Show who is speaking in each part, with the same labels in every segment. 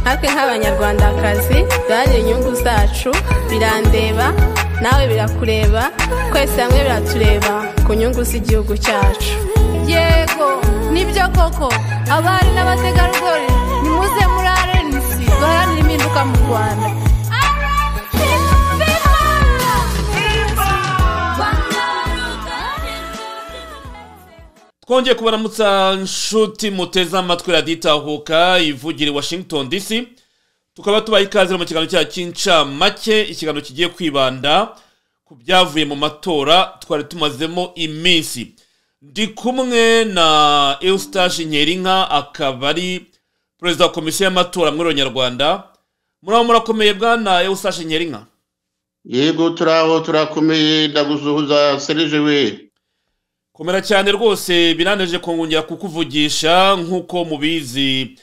Speaker 1: natwe nk'abanyarwandakazi duharanire inyungu zacu birandeba nawe birakureba twese hamwe biratureba ku nyungu z'igihugu cyacu
Speaker 2: yego nibyo koko abari n'abategarugori nimuze muri rnc duharanire impinduka mu rwanda
Speaker 3: twongeye kubaramutsa nshuti muteze amatwi raditahuka ivugira i washington dc tukaba tubaha ikaze mu kiganiro cyacu cy'incamake ikiganiro kigiye kwibanda ku byavuye mu matora twari tumazemo iminsi ndi kumwe na eustache nkerinka akaba ari perezida wa komisiyo y'amatora muri Rwanda muraho murakomeye bwana eustache nkerinka
Speaker 4: yego turaho turakomeye ndagusuhuza serije we
Speaker 3: komera cyane rwose biraneje kongera kukuvugisha nk'uko mubizi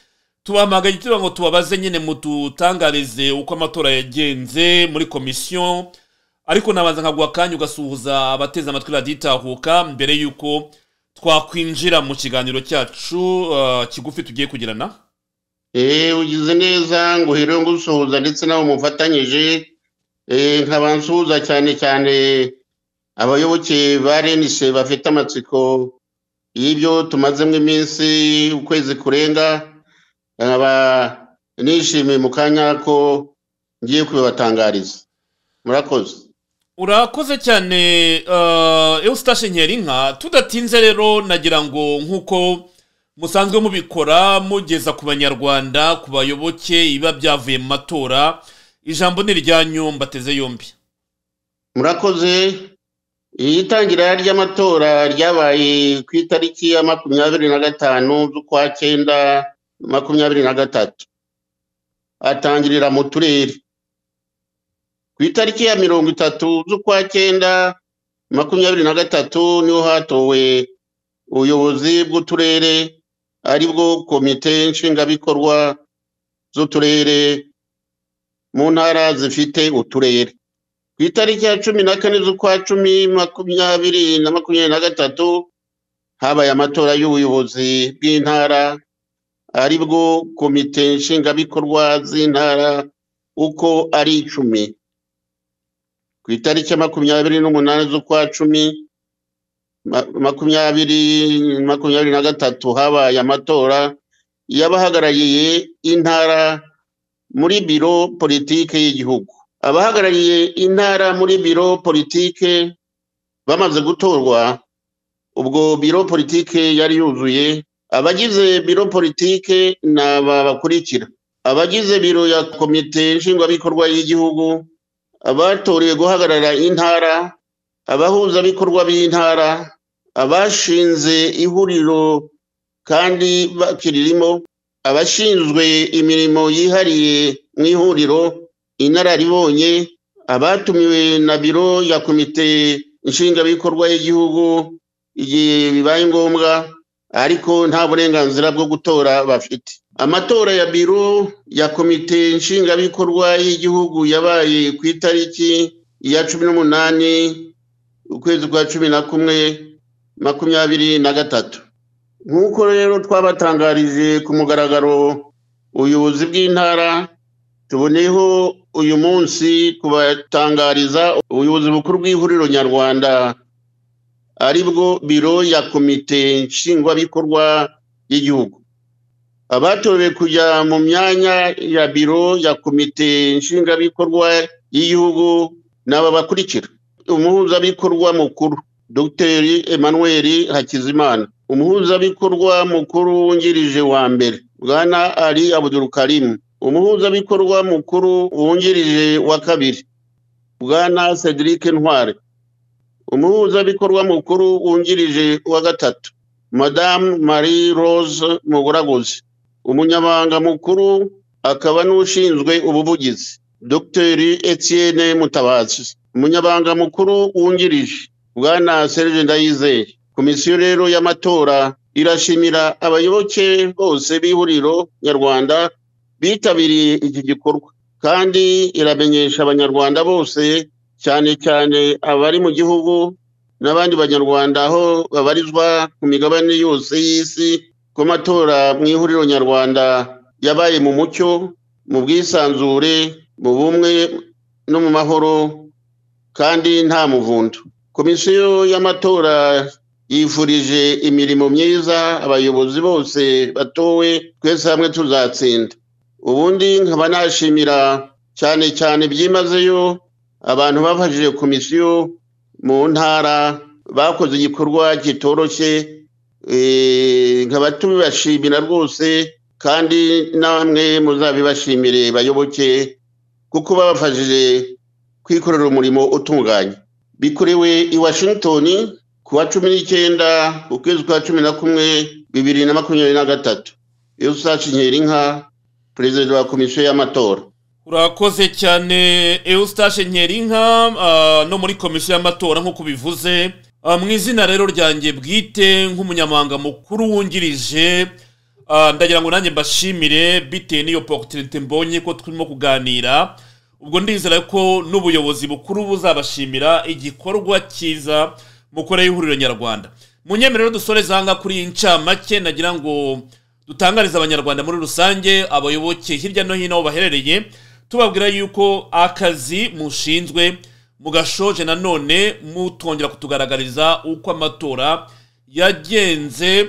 Speaker 3: tubahamagaye tugira ngo tubabaze nyine mudutangarize uko amatora yagenze muri komisiyo ariko nabanza nkaguha akanya ugasuhuza abateze amatwi raditahuka mbere y'uko twakwinjira mu kiganiro cyacu uh, kigufi tugiye kugirana
Speaker 4: eee ugize neza ngo uherewe ngusuhuza ndetse nawe mufatanyije eee nkaba nsuhuza cyane cyane abayoboke ba renise bafite amatsiko y'ibyo tumazemo iminsi ukwezi kurenga nkaba nishimiye mu kanya ko ngiye kubibatangariza murakoze
Speaker 3: urakoze cyane eustache nkerinka tudatinze rero nagira ngo nk'uko musanzwe mubikora mugeza ku banyarwanda ku bayoboke ibiba byavuye mu matora ijambo ni iryanyu mbateze yombi
Speaker 4: murakoze iri tangira ry'amatora ryabaye ku itariki ya makumyabiri na gatanu z'ukwa cyenda makumyabiri na gatatu atangirira mu turere ku itariki ya mirongo itatu z'ukwa cyenda makumyabiri na gatatu niho hatowe ubuyobozi bw'uturere aribwo komite nshingabikorwa z'uturere mu ntara zifite uturere ku itariki ya cumi na kane z'ukwa cumi makumyabiri na makumyabiri na gatatu habaye amatora y'ubuyobozi bw'intara aribwo komite nshingabikorwa z'intara uko ari icumi ku itariki ya makumyabiri n'umunani z'ukwa cumi makumyabiri makumyabiri na gatatu habaye amatora y'abahagarariye intara muri biro politiki y'igihugu abahagarariye intara muri biro politike bamaze gutorwa ubwo biro politike yari yuzuye abagize biro politike ni aba bakurikira abagize biro ya komite nshingwabikorwa y'igihugu abatoreye guhagarara intara abahuzabikorwa b'intara abashinze ihuriro kandi bakiririmo abashinzwe imirimo yihariye mu ihuriro inararibonye abatumiwe na biro ya komite nshingabikorwa y'igihugu igihe bibaye ngombwa ariko nta burenganzira bwo gutora bafite amatora ya biro ya komite nshingabikorwa y'igihugu yabaye ku itariki ya cumi n'umunani ukwezi kwa cumi na kumwe makumyabiri na gatatu nk'uko rero twabatangarije ku mugaragaro ubuyobozi bw'intara tuboneyeho uyu munsi kubatangariza ubuyobozi bukuru bw'ihuriro nyarwanda aribwo biro ya komite nshingwabikorwa y'igihugu abatorewe kujya mu myanya ya biro ya komite nshingabikorwa y'igihugu n'aba bakurikira umuhuzabikorwa mukuru dr emmanuel hakizimana umuhuzabikorwa mukuru wungirije wa mbere bwana ari abudurukarimu umuhuzabikorwa mukuru wungirije wa kabiri bwana cedric ntware umuhuzabikorwa mukuru wungirije wa gatatu madamu marie rose muguraguzi umunyamabanga mukuru akaba n'ushinzwe ubuvugizi dr etienne mutabazi umunyamabanga mukuru wungirije bwana serge ndayizeye komisiyo rero y'amatora irashimira abayoboke bose b'ihuriro nyarwanda bitabiriye iki gikorwa kandi iramenyesha abanyarwanda bose cyane cyane abari mu gihugu n'abandi banyarwanda aho babarizwa ku migabane yose y'isi ko amatora mu ihuriro nyarwanda yabaye mu mucyo mu bwisanzure mu bumwe no mu mahoro kandi nta muvundo komisiyo y'amatora yifurije imirimo myiza abayobozi bose batowe twese hamwe tuzatsinda ubundi nkaba nashimira cyane cyane byimazeyo abantu bafashije komisiyo mu ntara bakoze igikorwa kitoroshye nkaba tubibashimira rwose kandi namwe muzabibashimire bayoboke kuko babafashije kwikorera umurimo utunganye bikorewe i washington ku wa cumi n'icyenda ukwezi kwa cumi na kumwe bibiri na makumyabiri na gatatu eustace nkerinka perezida wa komisiyo y'amatora
Speaker 3: urakoze cyane eustace nkerinka ah, no muri komisiyo y'amatora nk'uko bivuze Ah, mu izina rero ryanjye bwite nk'umunyamabanga mukuru wungirije ah, ndagira ngo nanjye mbashimire bitewe n'iyo pokitirite mbonye ko turimo kuganira ubwo ndizera ko n'ubuyobozi bukuru buzabashimira igikorwa cyiza mukore y'ihuriro nyarwanda mu nyemerero dusoreza aha ngaha kuri iyi ncamake nagira ngo dutangarize abanyarwanda muri rusange abayoboke hirya no hino aho baherereye tubabwira yuko akazi mushinzwe mugashoje nanone mutongera kutugaragariza uko amatora yagenze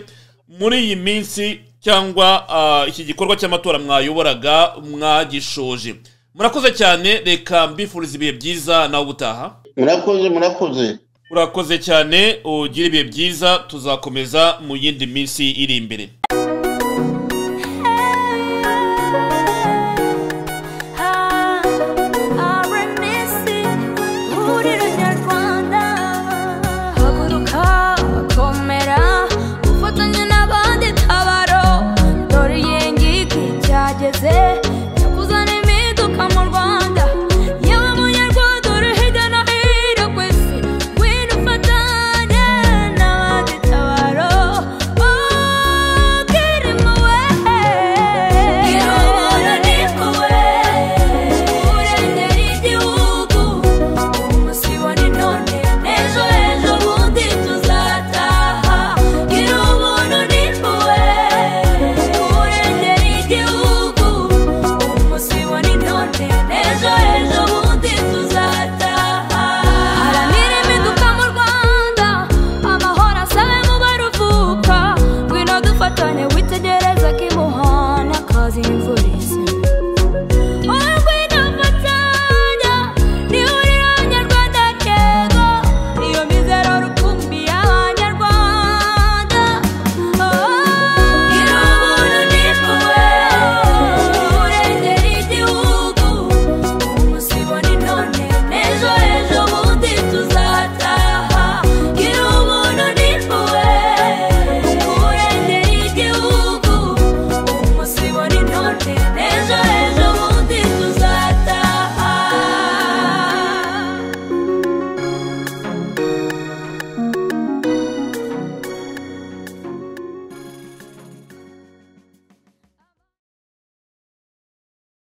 Speaker 3: muri iyi minsi cyangwa ah, iki gikorwa cy'amatora mwayoboraga mwagishoje murakoze cyane reka mbifuriza ibihe byiza nawe ubutaha
Speaker 4: murakoze murakoze
Speaker 3: urakoze cyane ugire ibihe byiza tuzakomeza mu yindi minsi iri imbere